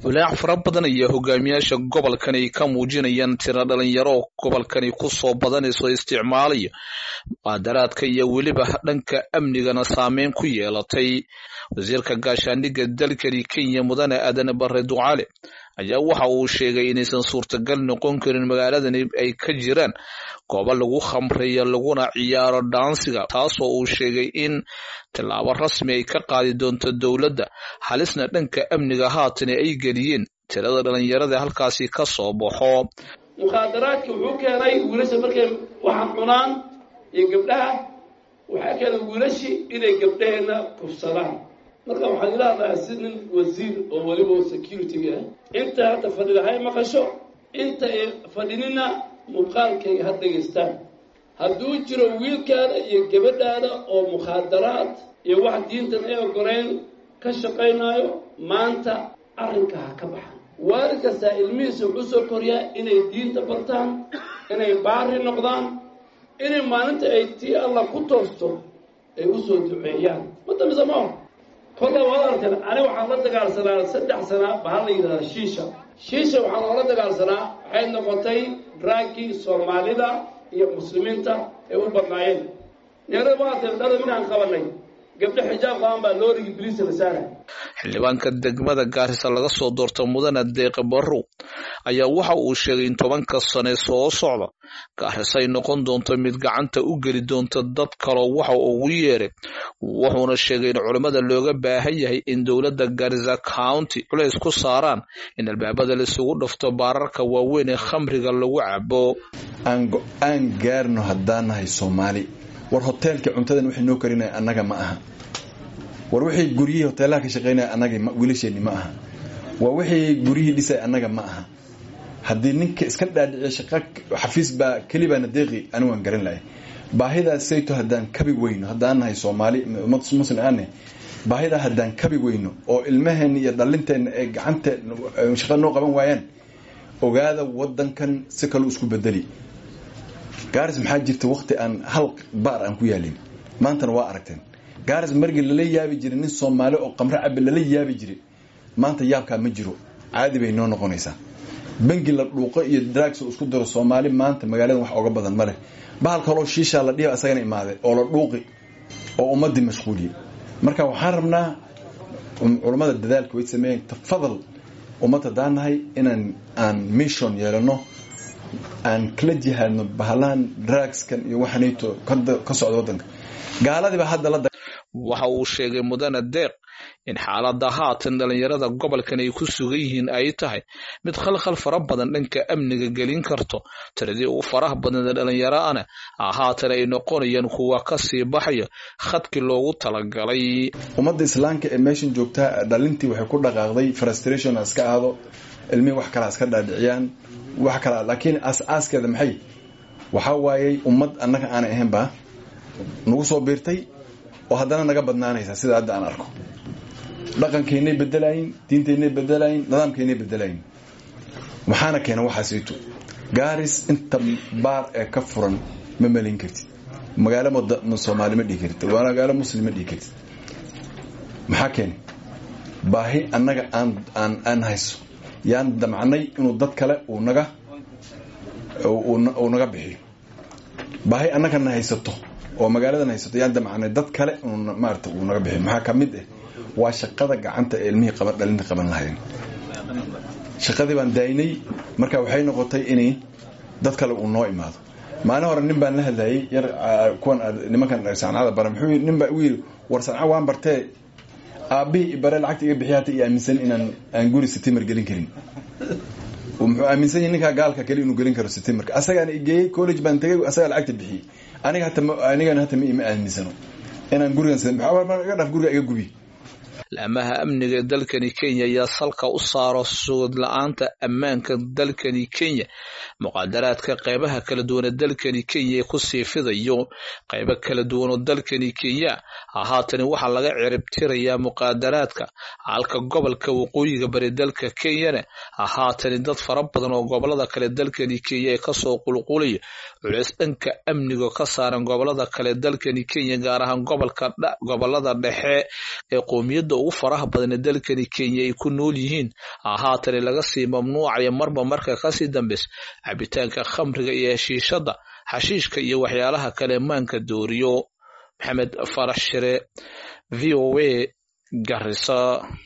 walaac fara badan ayaa hogaamiyaasha gobolkan ay ka muujinayaan tiro dhalinyaro gobolkani kusoo badanayso isticmaalaya muqaadaraadka iyo weliba dhanka amnigana saameyn ku yeelatay wasiirka gaashaandhigga dalkani kenya mudane aadan bare ducaale ayaa waxa uu sheegay inaysan suurtagal noqon karin magaaladani ay ka jiraan goobo lagu khamreeyo laguna ciyaaro dhaansiga taasoo uu sheegay in tillaabo rasmi ay ka qaadi doonto dowladda halisna dhanka amniga haatana ay geliyeen tirada dhalinyarada halkaasi ka soo baxo mukhaadaraadka wuxuu keenay wiilasha markay waxa cunaan iyo gabdhaha waxaa keenay wiilashii inay gabdhaheenna kufsadaan marka waxaan ila hadlayaa si nin wasiir oo weliba security-ga ah inta hadda fadhida hay maqasho inta ay fadhinina muuqaalkayga ha dhegaystaan hadduu jiro wiilkaada iyo gabadhaada oo mukhaadaraad iyo wax diintan ay ogoleyn ka shaqaynaayo maanta arrinka ha ka baxan waalid kastaa ilmihiisa wuxuu soo koriyaa inay diinta bartaan inay baari noqdaan inay maalinta ay tii allah ku toosto ay usoo duceeyaan ma damisa ma kolla waad arkan aniga waxaan la dagaalsanaa saddex sana bahal la yidhahdaa shiisha shiisha waxaan loola dagaalsanaa waxay noqotay draagii soomaalida iyo muslimiinta ay u badnaayeen neerada maartay dhada minaan qabanay gabdho xijaab qaban baa loorigii biliisa la saaray xildhibaanka degmada gaarisa laga soo doorta mudane deeqe barrow ayaa waxa uu sheegay in tobanka sane soo socda gaarisa ay noqon doonto mid gacanta u geli doonta dad kaloo waxa ugu yeeray wuxuuna sheegay in culimmada looga baahan yahay in dowladda garisa county culays ku saaraan in albaabada laisugu dhafto baararka waaweyn ee khamriga lagu cabo aan go-aan gaarno haddaan nahay soomaali war hoteelka cuntadan waxay noo karinaya annaga ma aha war wixii guryihii hoteelaha ka shaqaynaya annaga wiilasheenni ma aha waa wixii guryihii dhisay annaga ma aha haddii ninka iska dhaadhiciya shaqa xafiis baa kelibaana deeqi ani waan garan lahay baahidaas sayto haddaan kabi weyno haddaan nahay soomaali ummad muslim aane baahidaa haddaan kabi weyno oo ilmaheenna iyo dhallinteenna ay gacanta shaqa noo qaban waayaan ogaada wadankan si kaleu isku bedeli gaaris maxaa jirta waqti aan hal baar aan ku yaalin maantana waa aragteen gaaris margii lala yaabi jiray nin soomaali oo qamre cabe lala yaabi jiray maanta yaabkaa ma jiro caadi bay noo noqonaysaa bangi la dhuuqo iyo drags oo isku daro soomaali maanta magaaladan wax oga badan ma leh bahal kaloo shiishaa la dhihi asagana imaaday oo la dhuuqi oo ummadii mashquuliyey marka waxaan rabnaa culammada dadaalka way sameeyeen tafadal ummad haddaan nahay inaan aan mission yeelano aan kala jihaadno bahalahan dragskan iyo waxanayto ka socda wadanka gaaladiiba hadda la waxa uu sheegay mudane deeq in xaaladda haatan dhalinyarada gobolkan ay ku sugan yihiin ay tahay mid khalkhal fara badan dhanka amniga gelin karto tiradii ugu faraha badneed dhalinyaraana haatan ay noqonayaan kuwa kasii baxaya khadkii loogu talagalay ummadda islaamka ee meeshan joogtaa dhalintii waxay ku dhaqaaqday frustration iska aado ilmihii wax kala iska dhaadhiciyaan wax kala laakiin aas-aaskeeda maxay waxaa waayey ummad annaga aanay ahaynba nagu soo biirtay oo haddana naga badnaanaysa sida hadda aan arko dhaqankeynay bedelayin diinteynay bedelayin nidaamkeynay bedelayin maxaana keena waxaasito gaaris inta baar ee ka furan ma melin kartid magaalo soomaali ma dhihi kartid magaalo muslim ma dhihi kartid maxaa keena baahi annaga aan aan aan hayso yaan damcnay inuu dad kale uu naga uu naga bixiyo baahi annagana haysato oo magaaladan haysato yaan damcnay dad kale inuu maarata uu naga bixiyo maxaa ka mid ah waa shaqada gacanta ee ilmihii qaban dhalinta qaban lahayn shaqadii baan daynay marka waxay noqotay inay dad kale uu noo imaado maalin hore nin baan la hadlayay yar kuwan nimankan sancada bara muxuu nin baa u yidhi war sanca waan bartee aabbihii ibare lacagta iga bixiy hata iyo aaminsan inaan aan guri sitimer gelin karin muxuu aaminsan yahay ninkaa gaalka kale inuu gelin karo sitimerka asagaana igeeyey college baan tagay asagaa lacagta bixiyey aniga hata anigana hata ma ima aaminsano inaan gurigan iga dhaf guriga iga gubi laamaha amniga dalkani kenya ayaa salka u saaro sugad la-aanta ammaanka dalkani kenya muqaadaraadka qeybaha kala duwan ee dalkani kenya ee kusii fidayo qeybo kala duwan oo dalkani kenya haatani waxaa laga ciribtirayaa muqaadaraadka halka gobolka waqooyiga bari dalka kenyana haatani dad fara badan oo gobolada kale dalkani kenya ee kasoo qulqulaya culeys dhanka amniga ka saaran gobolada kale dalkani kenya gaar ahaan gobolada dhexe ee qoomiyadda ummadda ugu faraha badan ee dalkani kenya ay ku nool yihiin haatani laga sii mamnuucaya marba marka kasii dambeysa cabitaanka khamriga iyo heshiishada xashiishka iyo waxyaalaha kale maanka dooriyo maxamed farax shire v o a garisa